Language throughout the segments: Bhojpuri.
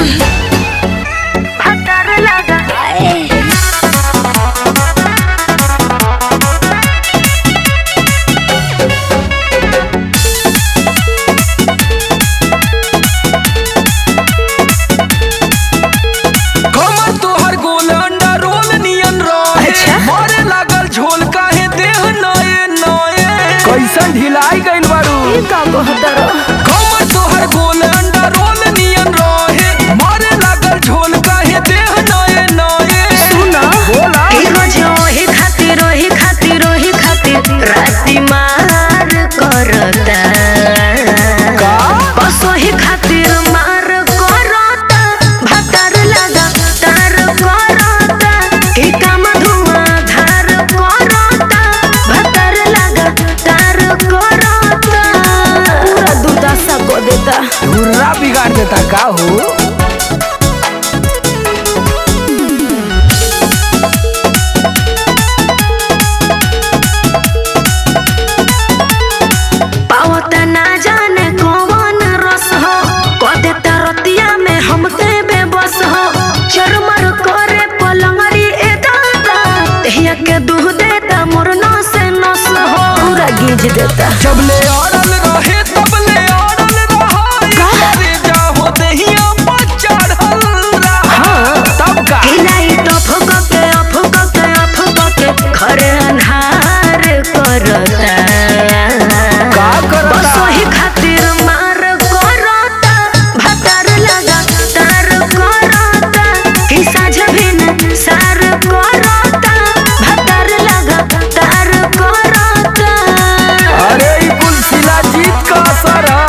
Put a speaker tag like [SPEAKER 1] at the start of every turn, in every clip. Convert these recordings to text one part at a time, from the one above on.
[SPEAKER 1] भतर लगा
[SPEAKER 2] कमर तोहर गोल अंडा रोल नियन रहे
[SPEAKER 1] अच्छा।
[SPEAKER 2] मारे लागल झोल काहे देह नए नए कैसन ढिलाई गइल बारू
[SPEAKER 1] ई का कहतर
[SPEAKER 2] कमर तोहर गोल अंडा रोल नियन रहे मारे लागल झोल काहे देह नए नए
[SPEAKER 1] सुना
[SPEAKER 2] बोला
[SPEAKER 1] ई रोज ओही खातिर ओही खातिर ओही खातिर राती मार करता
[SPEAKER 2] का
[SPEAKER 1] बस ओही खातिर मार करता भतर लगा तार करता की काम धुआं धार करता भतर लगा तार करता पूरा दुर्दशा को देता
[SPEAKER 2] धुर्रा बिगाड़ देता का हो
[SPEAKER 1] पावता ना जाने कौन रस हो कदे तरतिया में हम ते बेबस हो चरमर करे पलंगरी ए दादा तहिया के दूह देता मोर नस नस हो पूरा गीज देता
[SPEAKER 2] जबले अड़ल रहे तबले अड़ल रहा करे जाहो देहिया पर चढ़ल रहा तब का
[SPEAKER 1] हिलाई टफ के अफ के अफ के खरे अन्हार करता
[SPEAKER 2] का करता?
[SPEAKER 1] बस वही खातिर मार करता भतर लगा तार करता कि साझ भिन सार करता भतर लगा तार करता
[SPEAKER 2] अरे ई कुल शिलाजीत का असर है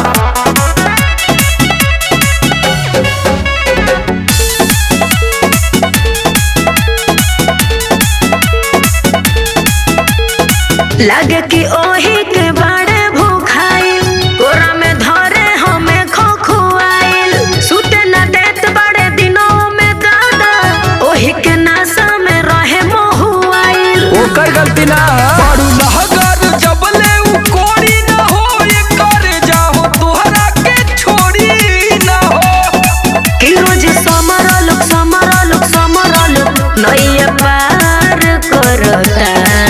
[SPEAKER 1] लगे कि ओही के बड़े भूखाइल कोरा में धरे हमें खोखुआइल सुते न देत बड़े दिनों में दादा ओही के नासा में रहे मोहुआइल
[SPEAKER 2] ओकर गलती ना बड़ू लहगर जबले उ कोड़ी ना हो ये करे जाहो तोहरा के छोड़ी ना हो
[SPEAKER 1] कि रोज समरल समरल समरल नैया पार करता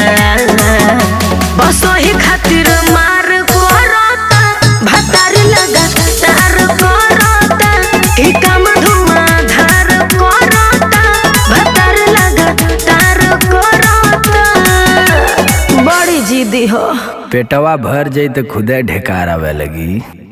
[SPEAKER 1] बस ओही खातिर मार करता भतार लगा तार करता कि काम धुआं धार करता भतार लगा तार करता बड़ी जिदी हो
[SPEAKER 2] पेटवा भर जाई तो खुदे ढेकार आवे लगी